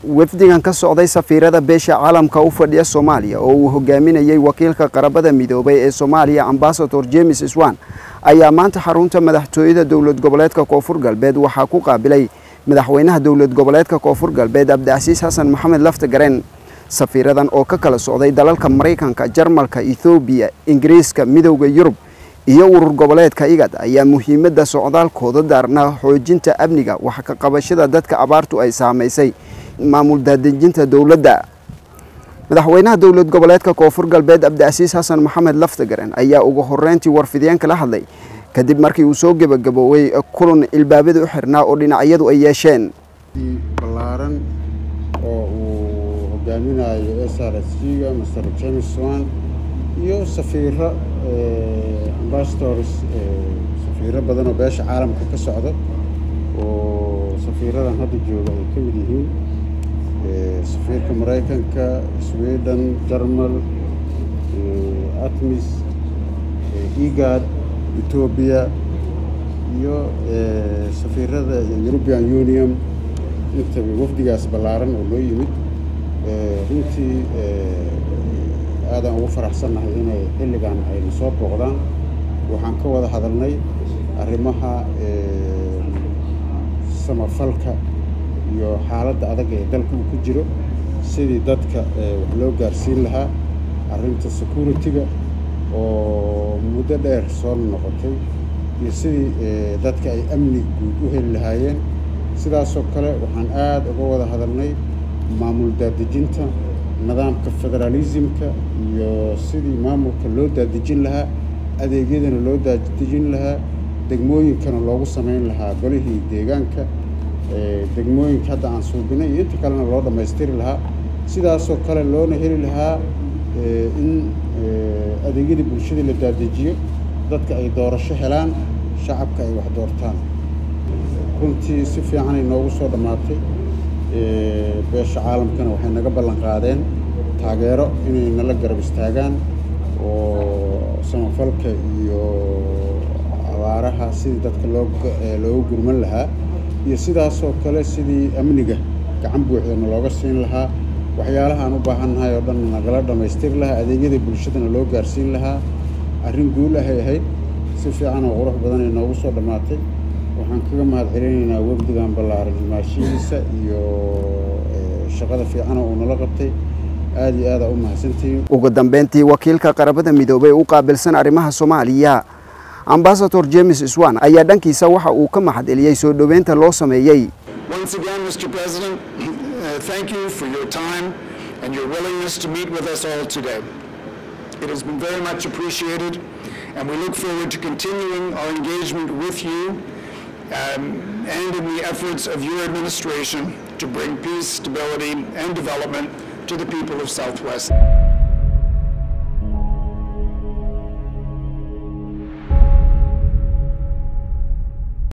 wafdigan ka socday safiirada beesha caalamka u fadhiya soomaaliya oo uu hogaaminayey wakiilka qarabada midoobay ee soomaaliya ambasador james swan ayaa maanta xarunta madaxtooyada dowlad goboleedka koonfur galbeed waxaa ku qaabilay madaxweynaha dowlad goboleedka koonfur galbeed cabdicasiis xasan maxamed laftagareen safiiradan oo ka kala socday dalalka maraykanka jarmalka ethoobiya ingiriiska midowda yurub iyo urur goboleedka igad ayaa muhiimadda socdaalkooda daarnaa xoojinta amniga wax ka qabashada dadka abaartu ay saamaysay maamul daadejinta dowladda madaxweynaha dowlad goboleedka koonfur galbeed cabdicasiis xasan maxamed laftagaren ayaa ugu horeyntii warfideenka la hadlay kadib markii uu soo gebagaboowey kulan ilbaabada u xirnaa oo dhinacyadu ay yeesheen ballaaran oo uu hogaaminayo s r s g-ga master james swan iyo safiiro ambasadors safiiro badan oo beesha caalamka ka socda oo safiiradan hadda jooga ay ka mid yihiin safiirka maraykanka sweden jarmal atmis egad etoobiya iyo safiirada european union intaba wafdigaas ballaaran oo noo yimid runtii aadaan ugu faraxsannahay inay xilligan ayna soo booqdaan waxaan ka wada hadalnay arrimaha samafalka iyo xaaladda adag ee dalka uu ku jiro sidii dadka wax loo gaarsiin lahaa arrinta security-ga oo muddo dheer soo noqotay iyo sidii dadka ay amni guud u heli lahaayeen sidaasoo kale waxaan aada uga wada hadalnay maamul daadejinta nidaamka federaalismka iyo sidii maamulka loo daadejin lahaa adeegyadana loo daadejin lahaa degmooyinkana loogu samayn lahaa golihii deegaanka degmooyinka hadda aan suubinay iyo inta kalena loo dhammaystiri lahaa sidaasoo kale loona heli lahaa in adeegyadii bulshadii la daadejiyo dadka ay doorasho helaan shacabka ay wax doortaan runtii si fiicanay noogu soo dhammaatay beesha caalamkana waxay naga ballan qaadeen taageero inay nala garab istaagaan oo samafalka iyo abaaraha sidii dadka loo looga gurman lahaa iyo sidaasoo kale sidii amniga gacan buuxdana looga siin lahaa waxyaalaha aan u baahannahay oo dhan nagala dhammaystiri lahaa adeegyada bulshadana loo gaarsiin lahaa arrin guul ahay ahayd si fiican oo qurux badanay noogu soo dhammaatay waxaan kaga mahad celinaynaa wafdigan ballaaran imaashihiisa iyo shaqada fiican oo uu nala qabtay aada iyo aada u mahadsantihiin ugu dambeyntii wakiilka qarabada midoobay u qaabilsan arrimaha soomaaliya ambasador james swan ayaa dhankiisa waxa uu ka mahad celiyey soo dhoweynta loo sameeyey Once again, Mr. President, uh, thank you for your time and your willingness to meet with us all today. It has been very much appreciated, and we look forward to continuing our engagement with you um, and in the efforts of your administration to bring peace, stability, and development to the people of Southwest.